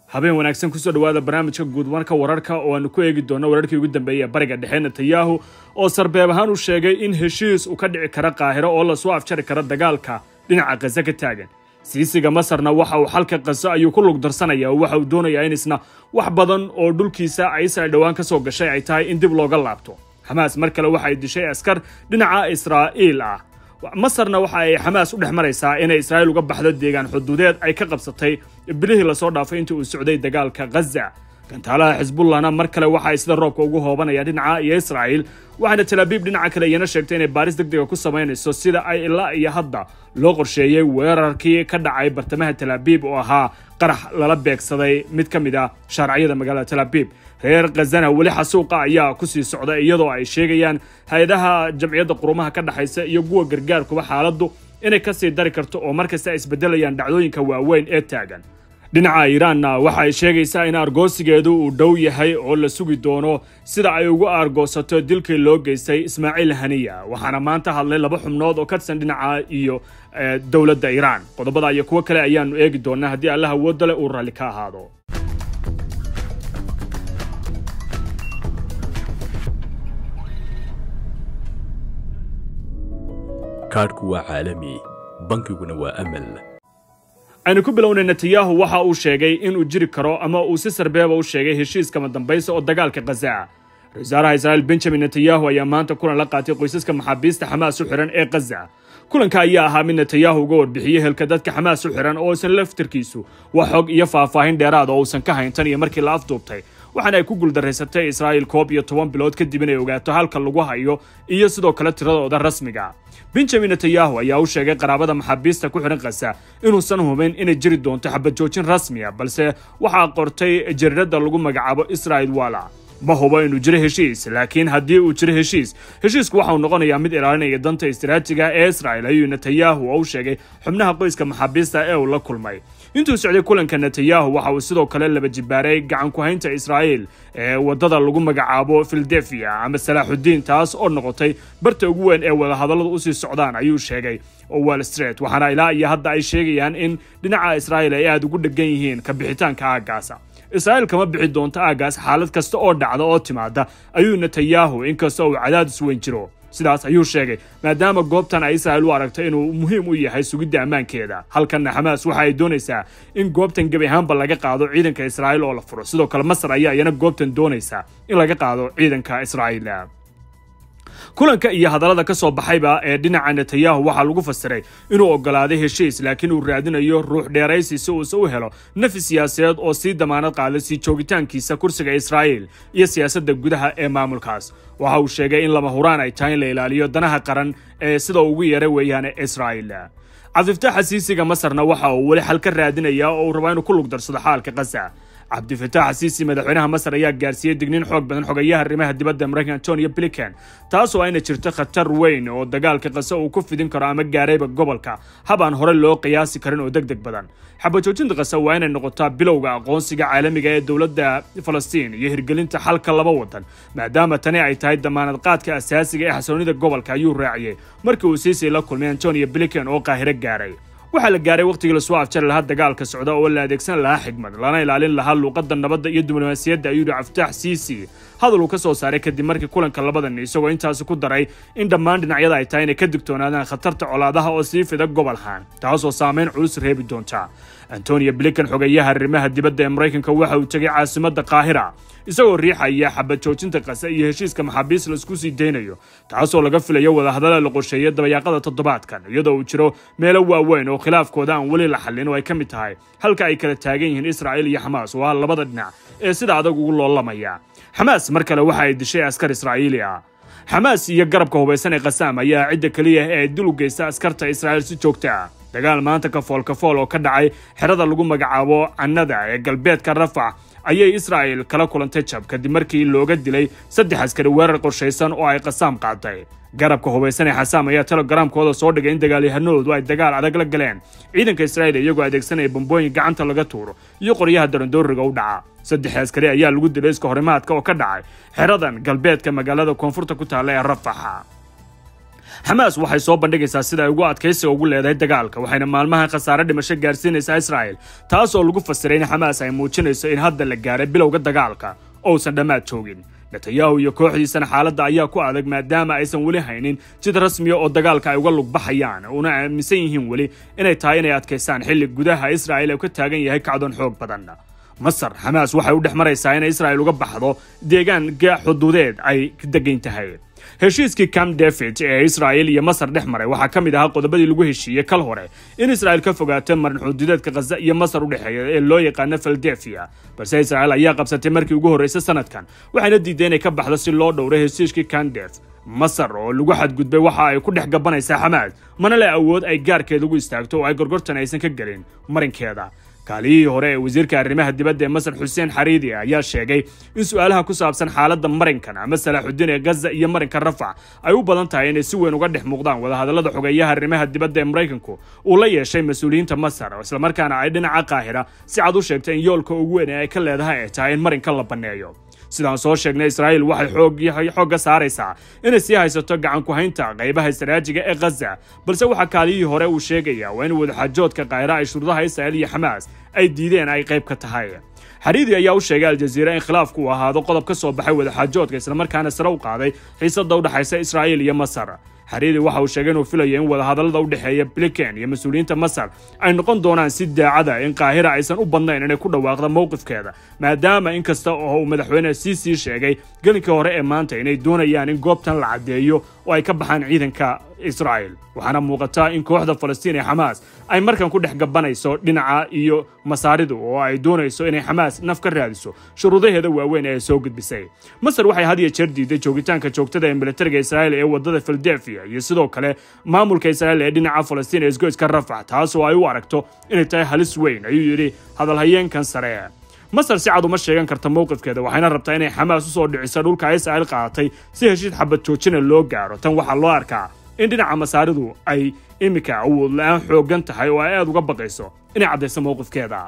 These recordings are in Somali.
habeen wanaagsan kusoo dhawaada barnaamijka guudmarka wararka oo aanu ku eegi doono wararkii ugu dambeeyey ee bariga dhexe netanyahu oo sarbeeb ahaan u sheegay in heshiis uu ka dhici kara qaahiro oo lasoo afjari kara dagaalka dhinaca khaza ka taagan siisiga masarna waxa uu xalka khaza ayuu ku lugdarsanaya oo waxa uu doonayaa in isna wax badan oo dhulkiisa israel dhowaan ka soo gashay ay tahay in dib looga laabto xamaas mar kale waxa ay dishay askar dhinaca israa'iil ah masarna waxa ay xamaas u dhex maraysaa inay israa'iil uga baxdo deegaan xuduudeed ay ka qabsatay bilihii lasoo dhaafay intii uu socday dagaalka khaza gantaalaha xisbullahna mar kale waxa ay sida roobka ugu hoobanayaan dhinaca iyo israa'iil waxaana talaabiib dhinaca kale iyana sheegtay inay baaris degdega ku samaynayso sida ay ilaa iyo hadda loo qorsheeyey weerarkii ka dhacay bartamaha talaabiib oo ahaa qarax lala beegsaday mid ka mid ah shaarciyada magaalada talaabiib reer khazana weli xasuuqa ayaa kusii socda iyadoo ay sheegayaan hay-adaha jamciyadda qurumaha ka dhexaysa iyo kuwa gargaarkuba xaaladdu inay kasii dari karto oo markasta ay isbedelayaan dhacdooyinka waaweyn ee taagan dhinaca iiraanna waxa ay sheegaysaa in argoosigeedu uu dhow yahay oo la sugi doono sida ay ugu argoosato dilkii loo geystay ismaaciil haniya waxaana maanta hadlay laba xubnood oo ka tirsan dhinaca iyo dowladda iiraan qodobada iyo kuwo kale ayaanu eegi doonaa haddii allah awoodda leh uu raalli ka ahaado kaadhku waa caalami bankiguna waa amal aynu ku bilownay netanyahu waxa uu sheegay inuu jiri karo ama uu si sarbeeba u sheegay heshiiskama dambaysa oo dagaalka khaza ra-isul wasaaraha israa'iil benjamin netanyahu ayaa maanta kulan la qaatay qoysaska maxaabiista xamaas u xihan ee khaza kulanka ayaa ahaa mid netanyahu uga warbixiyey helka dadka xamaas u xihan oo isan laftirkiisu wax xog iyo faahfaahin dheeraad oo uusan ka hayntan iyo markii la afduubtay waxaana ay ku guuldaraysatay israa'iil koob iyo toban bilood kadib inay ogaato halka lagu hayo iyo sidoo kale tiradooda rasmiga benjamin netanyahu ayaa u sheegay qaraabada maxaabiista ku xidhan khaza inuusan hubin inay jiri doonto xabad joojin rasmiya balse waxaa qortay jariirada lagu magacaabo israel wala ma hubo inuu jiro heshiis laakiin haddii uu jiro heshiis heshiisku waxa uu noqonayaa mid ilaalinaya danta istiraatijiga ee israel ayuu netanyahu oo u sheegay xubnaha qoyska maxaabiista ee uu la kulmay intuu socday kulanka netanyahu waxa uu sidoo kale laba jibaaray gacan ku-haynta israa'iil ee waddada lagu magacaabo filadelfia ama salaaxudiin taas oo noqotay barta ugu weyn ee wadahadalladu usii socdaan ayuu sheegay wall street waxaana ilaa iyo hadda ay sheegayaan in dhinaca israa'iil ay aada ugu dhegan yihiin ka bixitaanka aaggaasa israa'iil kama bixi doonto aaggaas xaalad kasta oo dhacda oo timaada ayuu netanyahu inkastoo uu cadaadis weyn jiro sidaas ayuu sheegay maadaama goobtan ay israa'iil u aragto inuu muhiim u yahay sugidda ammaankeeda halkanna xamaas waxa ay doonaysaa in goobtan gebi ahaanba laga qaado ciidanka israa'iil oo la furo sidoo kale masar ayaa iyana goobtan doonaysaa in laga qaado ciidanka israa'iil kulanka iyo hadallada ka soo baxayba ee dhinaca netanyahu waxaa lagu fasiray inuu ogolaaday heshiis laakiin uu raadinayo ruux dheeraysi si uusa u helo nafi siyaasadeed oo sii damaanad qaaday sii joogitaankiisa kursiga israa'iil iyo siyaasadda gudaha ee maamulkaas waxa uu sheegay in lama huraan ay tahay in la ilaaliyo danaha qaran ee sida ugu yeera weeyaan israa'iil cabdifataax xasiisiga masarna waxa uu weli xal ka raadinayaa oo uu rabaa inuu ku lugdarsado xaalka khaza cabdifataax xasiisi madaxweynaha masar ayaa gaarsiiyey digniin xoog badan xogayaha arrimaha dibadda maraykan antonio bliken taasoo ayna jirto khatar weyn oo dagaalka kase uu ku fidin karo ama gaarayba gobolka hab aan hore loo qiyaasi karin oo deg deg badan xabajoojinta kase waa inay noqotaa bilowga aqoonsiga caalamiga ee dowladda falastiin iyo hirgelinta xalka laba wadan maadaama tani ay tahay damaanad qaadka asaasiga ee xasoonida gobolka ayuu raaciyey markii uu siisay la kulmay antonio bliken oo qaahiro gaaray waxaa la gaaray wakhtigii lasoo afjari lahaa dagaalka socda oo la adeegsan lahaa xigmad lana ilaalin lahaa luuqadda nabadda iyo diblomaasiyadda ayuu yihi caftaax siisi hadal uu ka soo saaray kadib markii kulanka labadan isagoo intaasi ku daray in dhammaan dhinacyada ay tahay inay ka digtoonaadaan khatarta colaadaha oo sii fida gobolhan taasoo saamayn culus reebi doonta antonio bliken xogayaha arrimaha dibadda ee maraykanka waxa uu tegay caasimadda qaahira isagoo riixaya xabad joojinta kase iyo heshiiska maxaabiis laisku sii daynayo taasoo laga filayo wadahadalla la qorsheeyay dabayaaqada toddobaadkan iyadoo uu jiro meelo waaweyn oo khilaafkooda aan weli la xallin oo ay ka mid tahay halka ay kala taagan yihiin israa'iil iyo xamaas oo ah labada dhinac ee sida adag ugu loolamaya xamaas mar kale waxa ay dishay askar israa'iili ah xamaas iyo garabka hubaysan ee khasaam ayaa cidda keliya ee dil u geysta askarta israa'iil si joogta ah dagaal maanta kafool kafool oo ka dhacay xerada lagu magacaabo cannada ee galbeedka rafax ayay israa'il kala kulantay jab kadib markii looga dilay saddex askari weerar qorshaysan oo ay qasaam qaaday garabka hubaysan ee xasaam ayaa telegaraamkooda soo dhigay in dagaalyahanadoodu ay dagaal adag la galeen ciidanka israa'iil iyagoo adeegsanaya bambooyin gacanta laga tuuro iyo qoryaha darandooriga u dhaca saddex askari ayaa lagu dilay iska horimaadka oo ka dhacay xeradan galbeedka magaalada koonfurta ku taalla ee rafaxa xamaas waxay soo bandhigaysaa sida ay ugu adkaysiga ugu leedahay dagaalka waxayna maalmahan khasaare dhimasho gaarsiinaysaa israa'il taas oo lagu fasiray in xamaas ay muujinayso in hadda la gaaray bilowga dagaalka ousan dhammaad joogin netanyahu iyo kooxdiisana xaaladda ayaa ku adag maadaama aysan weli haynin jid rasmiya oo dagaalka ay uga lugbaxayaan una aaminsan yihiin weli inay tahay inay adkaysaan xilli gudaha israa'il uu ka taagan yahay kacdoon xoog badan masar xamaas waxay u dhex maraysaa inay israa'il uga baxdo deegaan xuduudeed ay degan tahay heshiiskii camp david ee israa'il iyo masar dhex maray waxaa ka mid ahaa qodobadii lagu heshiiyey kal hore in israa'il ka fogaato marin xuduudeedka khaza iyo masar u dhexeeya ee loo yaqaano philadelphia balse israa'il ayaa qabsatay markii ugu horreysay sanadkan waxayna diiday inay ka baxdo si loo dhowray heshiiskii kandef masar oo lagu xadgudbay waxa ay ku dhex gabanaysaa xamaas mana le awood ay gaarkeeda ugu istaagto oo ay gorgortan aysan ka gelin marinkeeda kaaliyihii hore ee wasiirka arrimaha dibadda ee masar xuseen xariidi ayaa sheegay in su-aalaha ku saabsan xaaladda marinkan ama salaaxudiin ee gaza iyo marinka rafac ay u badan tahay inay si weyn uga dhex muuqdaan wadahadallada xogeeyaha arrimaha dibadda ee maraykanku uu la yeeshay mas-uuliyiinta masar islamarkaana ay dhinaca qaahira si cad u sheegtay in yoolka ugu weyn ee ay ka leedahay ay tahay in marinkan la banneeyo sidaan soo sheegnay israa'iil waxay xoogga saaraysaa inay sii haysato gacan ku haynta qaybaha istaraajiga ee khaza balse waxaa kaaliyihii hore uu sheegayaa waa in wadaxaajoodka kaahira ay shuruudaha israa'iil iyo xamaas ay diideen ay qayb ka tahay xariidi ayaa u sheegay aljaziira in khilaafku uu ahaado qodob ka soo baxay wadaxaajoodka islamarkaana sare u qaaday xiisadda u dhexaysa israa'iil iyo masar xariidi waxa uu sheegay inuu filayo in wadahadallada u dhexeeya bliken iyo mas-uuliyiinta masar ay noqon doonaan si daacada in qaahira aysan u badnayn inay ku dhawaaqda mowqifkeeda maadaama in kasta oo uu madaxweyne siisii sheegay gelinkii hore ee maanta inay doonayaan in goobtan la caddeeyo oo ay ka baxaan ciidanka israa'il waxaana muuqataa in kooxda falastiin ee xamaas ay markan ku dhex gabanayso dhinaca iyo masaaridu oo ay doonayso inay xamaas naf ka raadiso shuruudaheeda waaweyn ee soo gudbisay masar waxay had iyo jeer diiday joogitaanka joogtada ee militariga israa'iil ee wadada philadelphia iyo sidoo kale maamulka israa'iil ee dhinaca falastiin ee isgoyska rafax taas oo ay u aragto inay tahay halis weyn ayuu yidhi hadalhayeenkan sare masar si cad uma sheegan karta mowqifkeeda waxayna rabtaa inay xamaas u soo dhiciso dhulka israa'iil qaadatay si heshiis xabad joojina loo gaaro tan waxaa loo arkaa in dhinaca masaaridu ay iminka awood la-aan xooggan tahay oo ay aad uga baqayso inay caddayso mowqifkeeda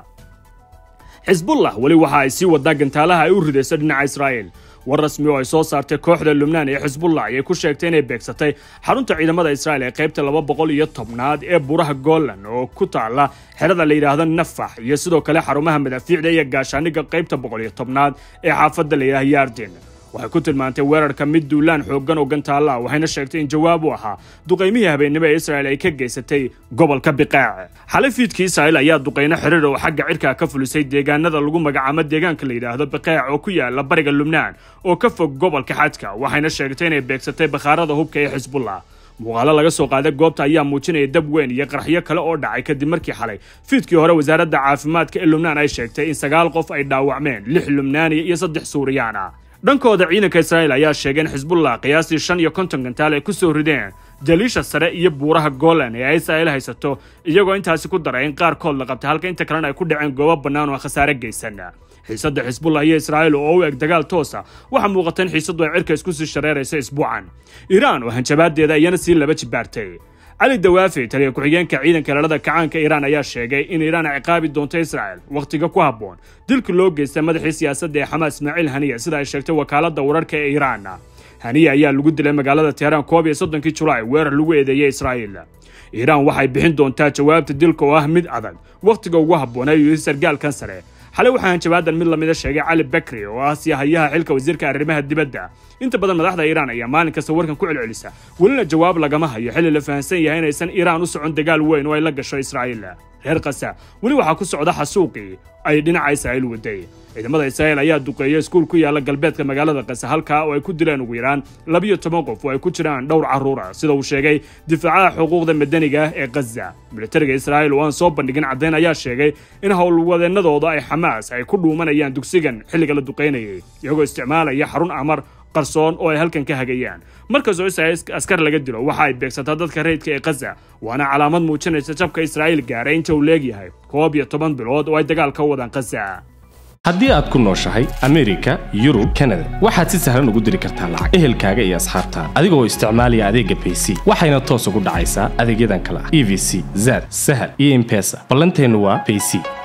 xisbullah weli waxa ay sii wadaa gantaalaha ay u ridayso dhinaca israa'iil war rasmi oo ay soo saartay kooxda lubnaan ee xisbullah ayay ku sheegtay inay beegsatay xarunta ciidamada israa'iil ee qaybta laba boqol iyo tobnaad ee buraha golan oo ku taala xerada la yidhaahdo nafax iyo sidoo kale xarumaha madaafiicda iyo gaashaaniga qaybta boqol iyo tobnaad ee xaafadda la yidhahdo yardin waxay ku tilmaantay weerarka mid duulaan xooggan oo gantaalla waxayna sheegtay in jawaab u ahaa duqaymihii habeennimo ee israa'il ay ka geysatay gobolka biqaac xalay fiidkii israa'il ayaa duqayno xiriir oo xagga cirkaa ka fulisay deegaanada lagu magacaamo deegaanka la yidhaahdo biqaac oo ku yaala bariga lubnaan oo ka fog gobolka xadka waxayna sheegtay inay beegsatay bakhaarada hubka ee xisbullah muuqaalo laga soo qaaday goobta ayaa muujinaya dab weyn iyo qaraxyo kale oo dhacay kadib markii xalay fiidkii hore wasaaradda caafimaadka ee lubnaan ay sheegtay in sagaal qof ay dhaawacmeen lix lubnaaniya iyo saddex suuriyaan ah dhankooda ciidanka israa'iil ayaa sheegay in xisbullah qiyaastii shan iyo konton gantaal ay ku soo rideen jaliisha sare iyo buuraha golan ee israa'iil haysato iyagoo intaasi ku daray in qaarkood la qabtay halka inta kalena ay ku dhaceen goobo bannaan oo khasaare geysan xiisadda xisbullah iyo israa'iil oo u eg dagaal toosa waxaa muuqata in xiisaddu ay cirka isku sii shareerayso isbuucan iiraan oo hanjabaadeeda iyana sii laba jibaartay cali dawaafi taliya ku-xigeenka ciidanka ilaalada kacaanka iiraan ayaa sheegay in iiraan ay ciqaabi doonto israa'il wakhtiga ku habboon dilka loo geystay madaxii siyaasadda ee xamaas ismaaciil haniya sida ay sheegtay wakaaladda wararka ee iiraan haniya ayaa lagu dilay magaalada teheraan koob iyo soddonkii julaay weerar lagu eedeeyey israa'iil iiraan waxay bixin doontaa jawaabta dilka oo ah mid adag wakhtiga ugu habboon ayuu yidhi sargaalkan sare xalay waxaa hanjabaadan mid lamida sheegay cali bakri oo ah siyahayaha xilka wasiirka arrimaha dibadda inta badan madaxda iiraan ayaa maalin kasta warkan ku celcelisa welina jawaab lagama hayo xilli la fahamsan yahay inaysan iiraan u socon dagaal weyn oo ay la gasho israa'iil reer kasa weli waxaa ku socda xasuuqii ay dhinaca israa'iil waday ciidamada israa'iil ayaa duqeeyay iskuul ku yaala galbeedka magaalada kasa halkaa oo ay ku dileen ugu yaraan labiyo toban qof oo ay ku jiraan dhowr carruura sida uu sheegay difaacaha xuquuqda madaniga ee gaza militariga israa'iil oo aan soo bandhigin caddayn ayaa sheegay in howlwadeennadooda ay xamaas ay ku dhuumanayaan dugsigan xilliga la duqaynayay iyagoo isticmaalaya xarun amar qarsoon oo ay halkan ka hagayaan markastoo israa'iil askar laga dilo waxa ay beegsataa dadka rayidka ee gaza waana calaamad muujinaysa jabka israa'iil gaaray inta uu leegyahay koob iyo toban bilood oo ay dagaal ka wadaan gaza haddii aad ku nooshahay amerika yurub kanada waxaad si sahlan ugu diri kartaa lacag ehelkaaga iyo asxaabtaada adigoo isticmaalaya adeegga bayc waxayna toos ugu dhacaysaa adeegyadan kale ah e v c zad sahal iyo imbesa ballanteennu waa bayc